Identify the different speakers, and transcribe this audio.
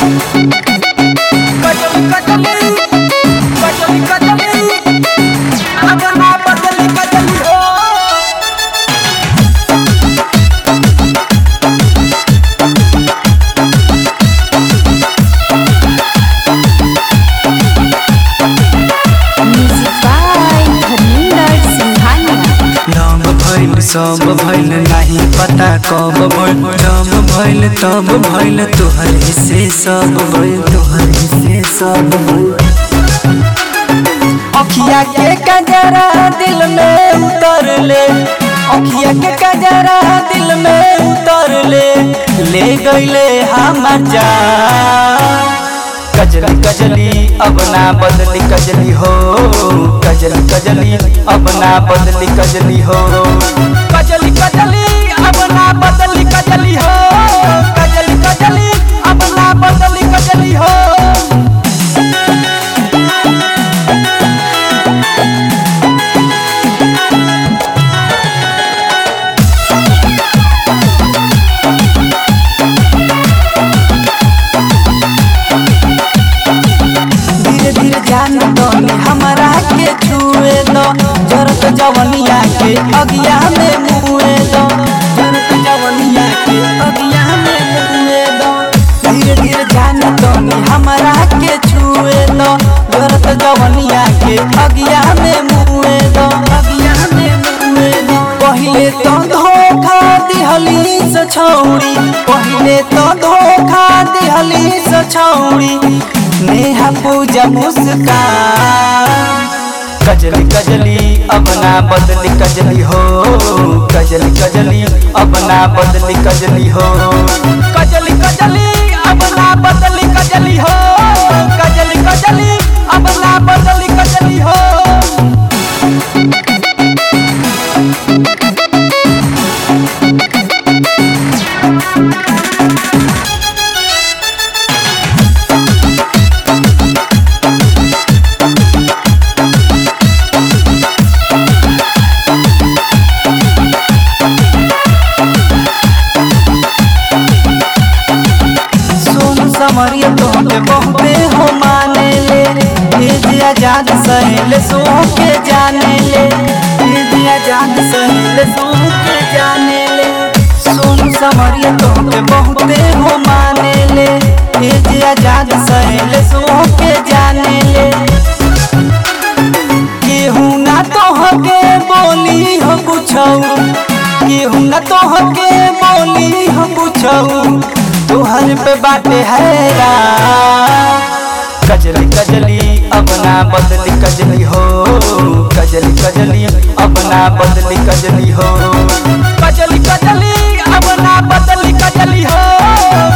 Speaker 1: कजली कजली कजली कजली अपना बदली कजली हो
Speaker 2: Music by Harminder Singhania.
Speaker 3: नाम भइल सब भइल नाही पता कब भइल जब भइल तब भइल तोहर हिस्से सब भइल तोहर हिस्से सब भइल
Speaker 1: अखिया के कजरा दिल में उतर ले अखिया के कजरा दिल में उतर ले ले गईले हमर जान कजली कजली अब ना बदली कजली हो कजली कजली अब ना बदली कजली हो कजली कजली अब ना बदली कजली हो कजली कजली अब ना बदली कजली हो धीरे धीरे ध्यान दो हमारा के छुए दो जरत जवनिया के अगिया में मुए दो जरत जवनिया के अगिया में मुए दो धीरे धीरे ध्यान दो हमारा के छुए दो जरत जवनिया के अगिया में मुए दो अगिया में मुए दो पहिले तो धोखा दिहली से छौड़ी पहिले तो धोखा दिहली से छौड़ी नेहा पूजा मुस्कान कजली कजली अब ना बदली कजली हो कजली कजली अब ना बदली कजली हो कजली कजली अब ना बदली कजली हो कजली कजली अब ना बदली कजली हो सोन समरिया तोहके बहुते हो माने ले भेज आजाद सहेले सो के जाने ले भेज आजाद सहेले सो के जाने ले सोन समरिया तोहके बहुते हो माने ले भेज आजाद सहेले सो के जाने ले केहू ना तोहके बोली हो पूछऊ केहू ना तोहके बोली हो पूछऊ तोहर पे बाटे हैरा कजली कजली अब ना बदली कजली हो कजली कजली अब ना बदली कजली हो कजली कजली अब ना बदली कजली हो